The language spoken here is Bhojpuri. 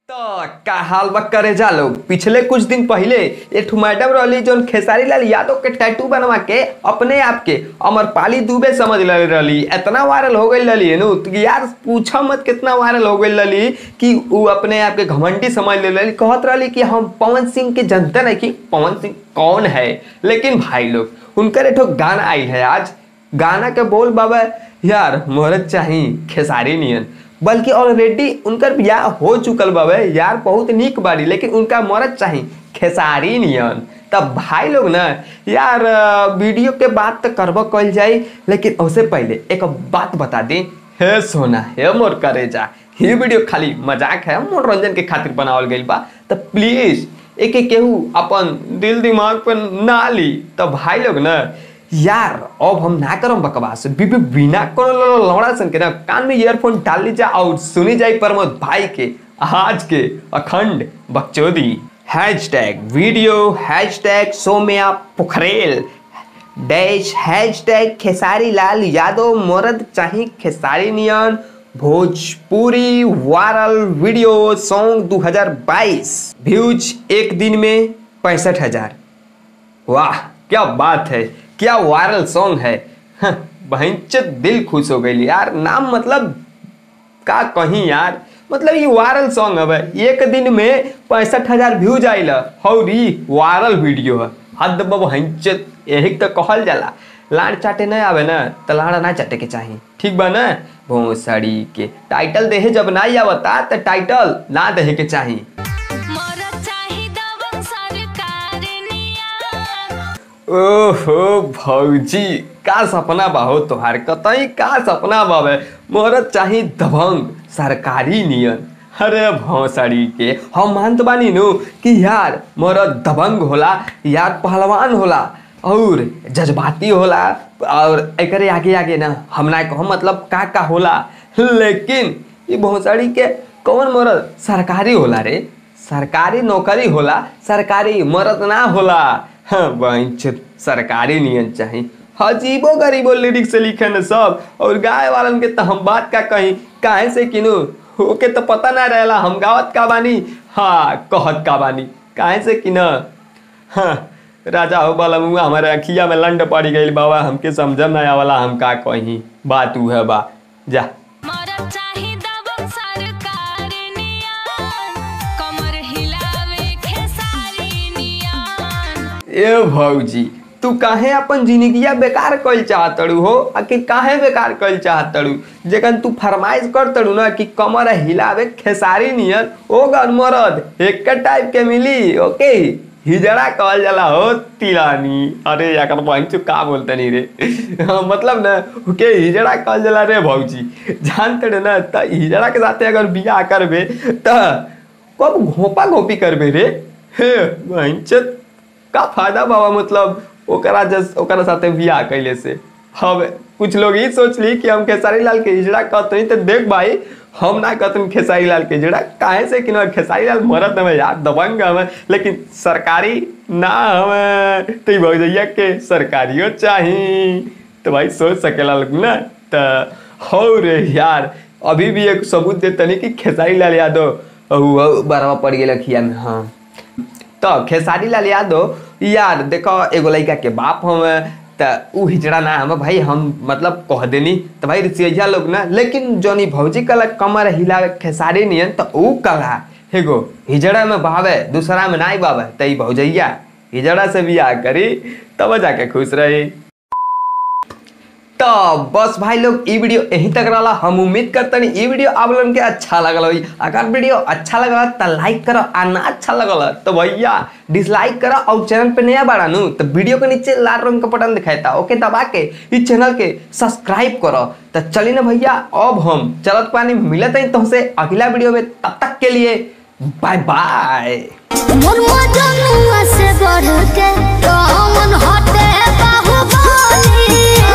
तो का हाल बा करे जा लोग पिछले कुछ दिन पहले एक मैडम रहली जोन खेसारी लाल यादव के टैटू बनवा के अपने आप के अमरपाली दुबे समझ ले रहली इतना वायरल हो गई रहली नु तो यार पूछो मत कितना वायरल हो गई रहली कि वो अपने आप के घमंडी समझ ले रहली कहत रहली कि हम पवन सिंह के जनता नहीं कि पवन सिंह कौन है लेकिन भाई लोग उनकर एक गाना आई है आज गाना के बोल बाबा यार मोहरत चाही खेसारी नियन बल्कि ऑलरेडी उनकर बियाह हो चुकल बाबे यार बहुत निक बाड़ी लेकिन उनका मरद चाही खेसारी नियन तब भाई लोग ना यार अ, वीडियो के बात तो करबो कल जाई लेकिन उससे पहले एक बात बता दी हे सोना हे मोर करेजा ये वीडियो खाली मजाक है मनोरंजन के खातिर बनावल गइल बा तो प्लीज एक एक केहू अपन दिल दिमाग पे ना ली तो भाई लोग ना यार अब हम ना करम बकवास बिबी बिना कोनो लौड़ा सन के ना कान में ईयरफोन डाल लीजिए और सुनी जाए प्रमोद भाई के आज के अखंड बकचोदी hashtag video hashtag Somya Pokhrel dash hashtag Khesari Lal Yadav मोरद चाही खेसारी नियन Bhojpuri viral video song 2022 views एक दिन में पैंसठ हजार वाह क्या बात है क्या वायरल सॉन्ग है हं, बहनचोद दिल खुश हो गई यार नाम मतलब का कहीं यार मतलब ये वायरल सॉन्ग है एक दिन में पैंसठ हजार व्यूज आइल और ये वायरल वीडियो है हद बहनचोद यही तो कहल जाला लाड़ चाटे नहीं आवे ना तो लाड़ा ना चाटे के चाही ठीक बा ना भोसड़ी के टाइटल देहे जब ना आवता तो टाइटल ना देहे के चाही मोरा चाही दबंग सरकार निया ओहो भौजी का सपना बा हो तोहार कतई का सपना बाबे मोरत चाही दबंग सरकारी नियन अरे भौसड़ी के हम मानत बानी नु कि यार मोरत दबंग होला यार पहलवान होला और जज्बाती होला और एकरे आगे आगे ना हम ना कहो मतलब का का होला लेकिन ये भौसड़ी के कौन मोरत सरकारी होला रे सरकारी नौकरी होला सरकारी मरद ना होला हाँ बहनचोद सरकारी नियन चाही अजीबो गरीबो लिरिक्स से लिखे न सब और गाय वालन के तो हम बात का कहीं काहे से किनु ओके तो पता ना रहेला हम गावत का बानी हाँ कहत का बानी काहे से कि न हाँ राजा हो बाला मुआ हमारे अखिया में लंड पड़ी गई बाबा हमके समझ ना आवाला हम का कहीं बात उ है बा जा मोरा चाही दबंग सरकार निया कमर हिलावे खेसारी निया ए भौजी तू काहे अपन जिंदगिया बेकार कइल चाहतड़ू हो आखिर काहे बेकार कइल चाहतड़ू जेकन तू फरमाइश करतड़ू ना कि कमर हिलावे खेसारी नियन ओ गन मरद एक टाइप के मिली ओके हिजड़ा कहल जाला हो तिलानी अरे याकर बहन चु का बोलते नहीं रे हाँ, मतलब ना ओके हिजड़ा कहल जाला रे भौजी जानते रे ना त हिजड़ा के साथे अगर बियाह करबे त कब घोपा घोपी करबे रे हे बहन का फायदा बाबा मतलब ओकरा जस ओकरा साथे बियाह कैले से अब कुछ लोग ई सोच ली कि हम खेसारी लाल के इजड़ा कहते तो देख भाई हम ना कहते खेसारी लाल के इजड़ा काहे से कि ना खेसारी लाल मरद हमें यार दबंग हमें लेकिन सरकारी ना हमें तो ई भौजैया के सरकारियो चाही तो भाई सोच सकेला लोग ना तो हो रे यार अभी भी एक सबूत देते नहीं कि खेसारी लाल यादव अहू बरवा पड़ गेल खिया में हाँ तो खेसारी लाल यादव यार देखो एगो लड़का के बाप हम त उ हिजड़ा ना हम भाई हम मतलब कह देनी तो भाई रिसिया लोग ना लेकिन जोनी भौजी कला कमर हिलावे खेसारी नियन तो उ कला एगो हिजड़ा में बावे दूसरा में नाई बावे त ई भौजैया हिजड़ा से बियाह करी तब जाके खुश रही तो बस भाई लोग ई वीडियो यहीं तक रहा हम उम्मीद करते हैं ई वीडियो आप लोगन के अच्छा लगल होई अगर वीडियो अच्छा लगल तो लाइक करो आ ना अच्छा लगल तो भैया डिसलाइक करो और चैनल पे नया बाड़ा नु तो वीडियो के नीचे लाल रंग का बटन दिखाता ओके दबा के इस चैनल के सब्सक्राइब करो तो चलिए ना भैया अब हम चलत पानी मिलत हैं तुमसे अगला वीडियो में तब तक के लिए बाय बाय मोर मजनुआ से बढ़ के तो मन हटे बाहुबल